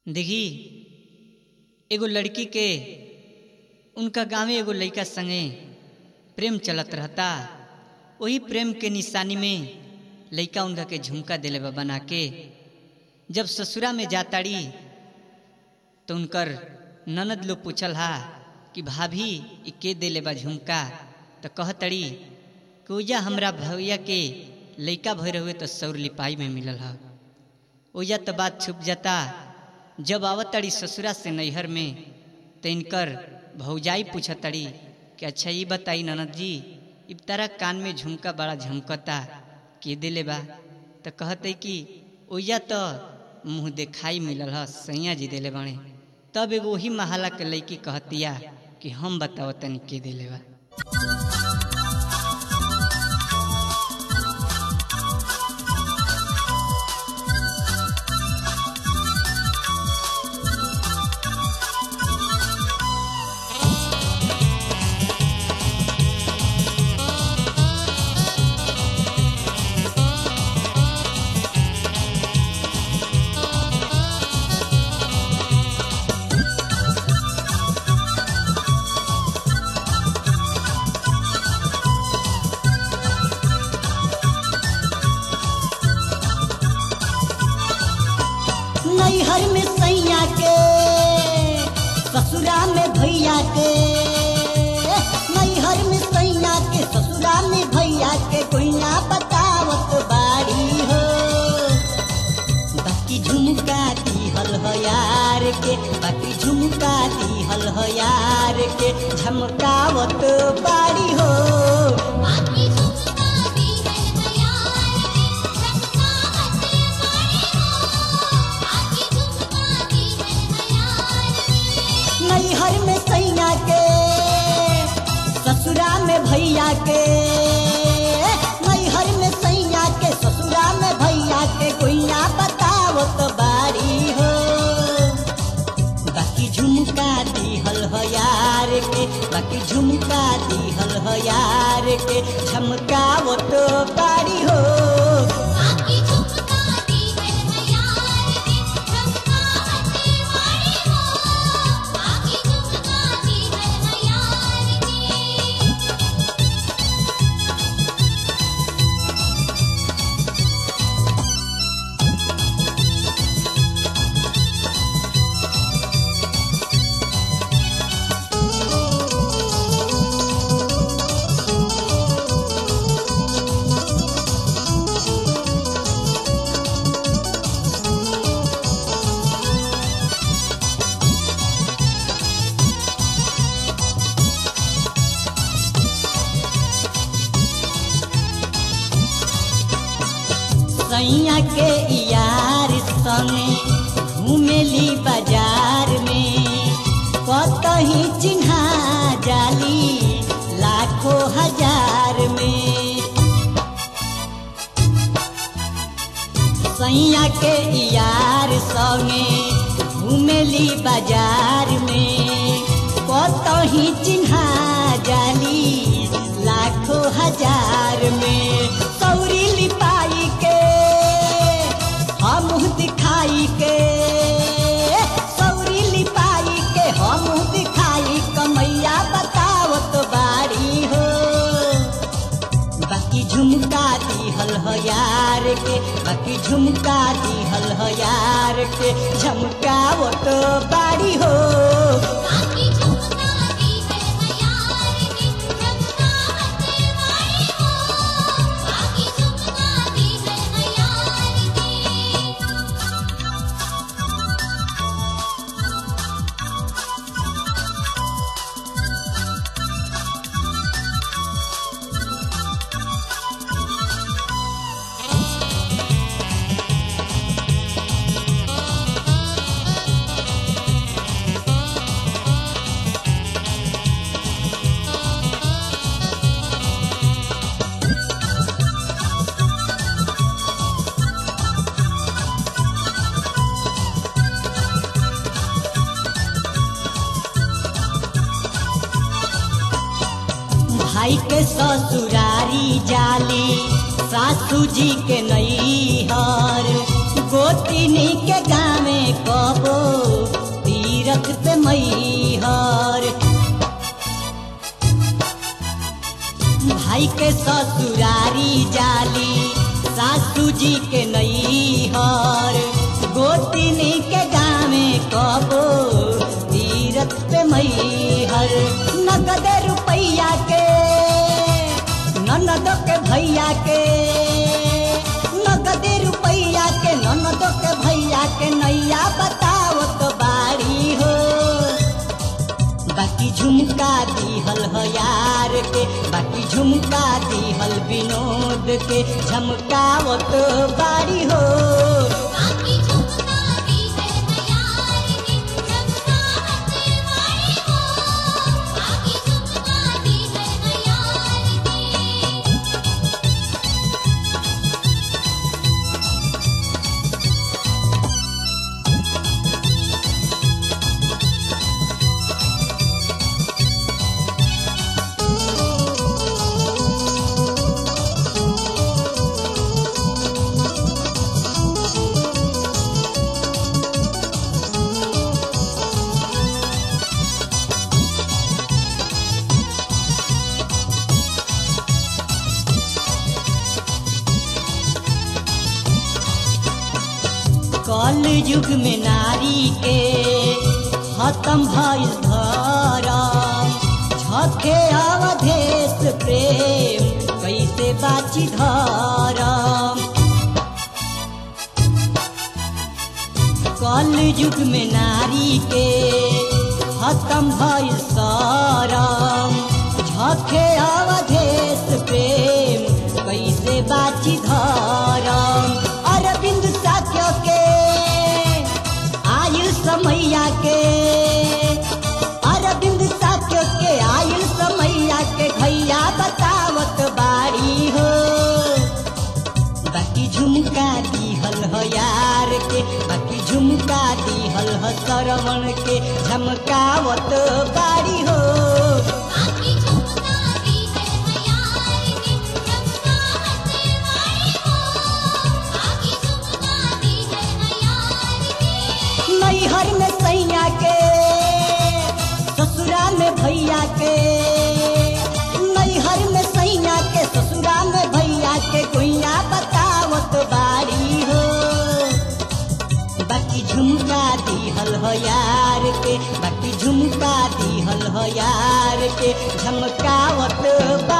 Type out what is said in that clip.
देखी एगो लड़की के उनका गांवे एगो लड़का संगे प्रेम चलत रहता वही प्रेम के निशानी में लड़का उनका के झुमका दिले बा बना के जब ससुरा में जाताड़ी तो उनकर ननद लोग पूछल हा कि भाभी ई के दिले बा झुमका तो कहतड़ी कि ओजा हमरा भैया के लड़का भर हुए तो सौर लिपाई में मिलल हा ओजा तो बात छुप जाता जब आवतड़ी ससुरा से नैहर में तो इनकर भौजाई पूछतड़ी कि अच्छा ये बताई ननद जी इब तारा कान में झुमका बड़ा झमकता के दिले बा तो कहते कि ओजा तो मुँह देखाई मिलल ह सैया जी दिले बाणे तब एगो वही महाला के लड़की कहतिया कि हम बताओ तनी के दिले बा नैहर में सैया के ससुरा में भैया के नैहर में सैया के ससुरा में भैया के कोई ना बतावत बाड़ी हो बाकी झुमका दिहल हो यार के बाकी झुमका दिहल हो यार के झमकावत बाड़ी हो बाकी झुमका दी है यार के झमकावत बाड़ी हो बाकी झुमका दी है यार के नैहर में सैया के ससुरा में भैया के नैहर में सैया के ससुरा में भैया के कोई ना बतावत बारी हो बाकी झुमका दिहल हो यार के बाकी झुमका दिहल हो यार के झमकावत बारी हो बाकी झुमका दी है यार के झमकावत बाड़ी हो बाकी झुमका दी है यार के सैया के यार संगे घूमेली बाजार में कतही चिन्हा जाली लाखों हजार में सैया के यार संगे घूमेली बाजार में कतही चिन्हा जाली लाखों हजार में सौरी लिपाई के हम दिखाई के सौरी लिपाई के हम दिखाई कमैया बतावत बारी हो बाकी झुमका दिहल हो यार के बाकी झुमका दिहल हो यार के झमकावत बारी हो बाकी झुमका दी है यार के झमकावत बाड़ी हो बाकी झुमका दी है यार के भाई के ससुरारी जाली सासू जी के नैहर गोतिनी के गाँव कबो जाई के ससुरारी जाली सासू जी के नैहर गोतिनी के गावे कबो तीरथ पे मैहर नगद रुपैया के ननद के भैया के नगद रुपैया के ननद के भैया के नैया बताओ तो बाड़ी हो बाकी झुमका दिहल ह यार के बाकी झुमका दिहल विनोद के झमकावत बाड़ी हो बाकी झुमका दी है यार की चमकावत वाली हो बाकी झुमका दी है यार की कल युग में नारी के खत्म भइल धरम झके अवधेश प्रेम कैसे बाची धरम कल युग में नारी के खत्म भइल सरम झके अवधेश प्रेम कैसे बाची धरम अरविंद साक्य के आयु समैया के अरविंद साक्य के आयु समैया के भैया बतावत बाड़ी हो बाकी झुमका दिहल ह यार के बाकी झुमका दिहल ह सरवण के झमकावत बाड़ी हो बाकी झुमका दी है यार की चमकावत वाली हो बाकी झुमका दी है यार की नैहर में सैया के ससुरा में भैया के नैहर में सैया के ससुरा में भैया के गुइया बतावत बाड़ी हो बाकी झुमका दिहल ह यार के बाकी झुमका दिहल ह यार के झमकावत बा